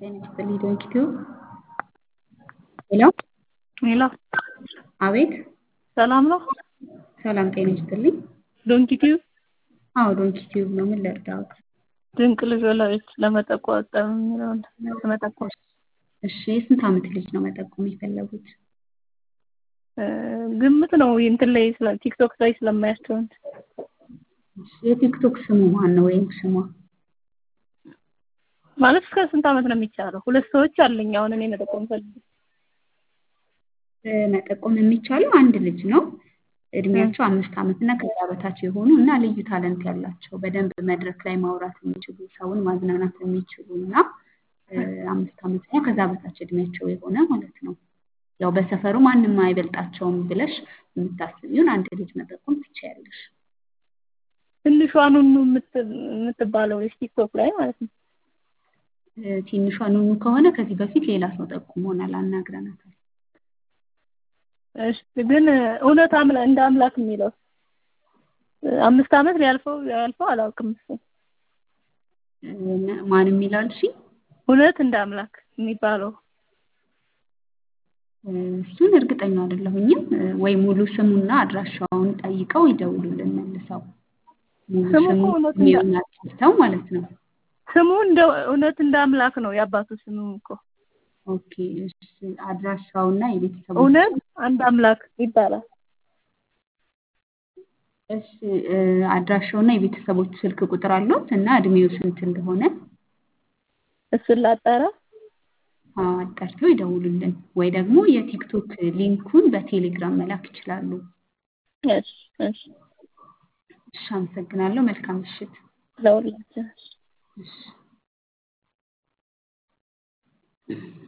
ጤና ይስጥልኝ ዶንኪቲዩ ሄሎ ሄሎ አቤት ሰላም ነው? ሰላም ጤና ይስጥልኝ ዶንኪቲዩ አዎ ዶንኪቲዩብ ነው ምን ልርዳዎት ድንቅ ልጅ ወላጆች ለመጠቆም የሚለውን ለመጠቆም እሺ የስንት ዓመት ልጅ ነው መጠቆም የፈለጉት ግምት ነው እንትን ላይ ስለ ቲክቶክ ላይ ስለማያቸው የቲክቶክ ስሙ ማን ነው ወይም ስሟ ማለት እስከ ስንት ዓመት ነው የሚቻለው? ሁለት ሰዎች አለኝ አሁን እኔ መጠቆም ፈልግ መጠቆም የሚቻለው አንድ ልጅ ነው እድሜያቸው አምስት ዓመት እና ከዛ በታች የሆኑ እና ልዩ ታለንት ያላቸው በደንብ መድረክ ላይ ማውራት የሚችሉ ሰውን ማዝናናት የሚችሉ እና አምስት ዓመት እና ከዛ በታች እድሜያቸው የሆነ ማለት ነው። ያው በሰፈሩ ማንም አይበልጣቸውም ብለሽ የምታስቢውን አንድ ልጅ መጠቆም ትችያለሽ። ትንሿ ኑኑ የምትባለው ቲክቶክ ላይ ማለት ነው። ትንሿ ኑኑ ከሆነ ከዚህ በፊት ሌላ ሰው ጠቁሞናል፣ አናግረናታል። እሺ ግን እውነት አምላ እንደ አምላክ የሚለው አምስት ዓመት ሊያልፈው ያልፈው አላውቅም። እሱ ማን የሚላል እሺ እውነት እንደ አምላክ የሚባለው እሱን እርግጠኛ አይደለሁኝም። ወይ ሙሉ ስሙና አድራሻውን ጠይቀው ይደውሉልን መልሰው። ሙሉ ስሙ ስሙ እኮ እውነት እንደ እድሜውን አጥፍተው ማለት ነው። ስሙ እንደ እውነት እንደ አምላክ ነው የአባቱ ስሙ እኮ ኦኬ እሺ። አድራሻውና የቤተሰቦች እውነት አንድ አምላክ ይባላል። እሺ እ አድራሻውና የቤተሰቦች ስልክ ቁጥር አለዎት እና እድሜው ስንት እንደሆነ እሱን ላጣራ። አዎ አጣርተው ይደውሉልን። ወይ ደግሞ የቲክቶክ ሊንኩን በቴሌግራም መላክ ይችላሉ። እሺ እሺ እሺ አመሰግናለሁ። መልካም ምሽት። ለሁላችን እሺ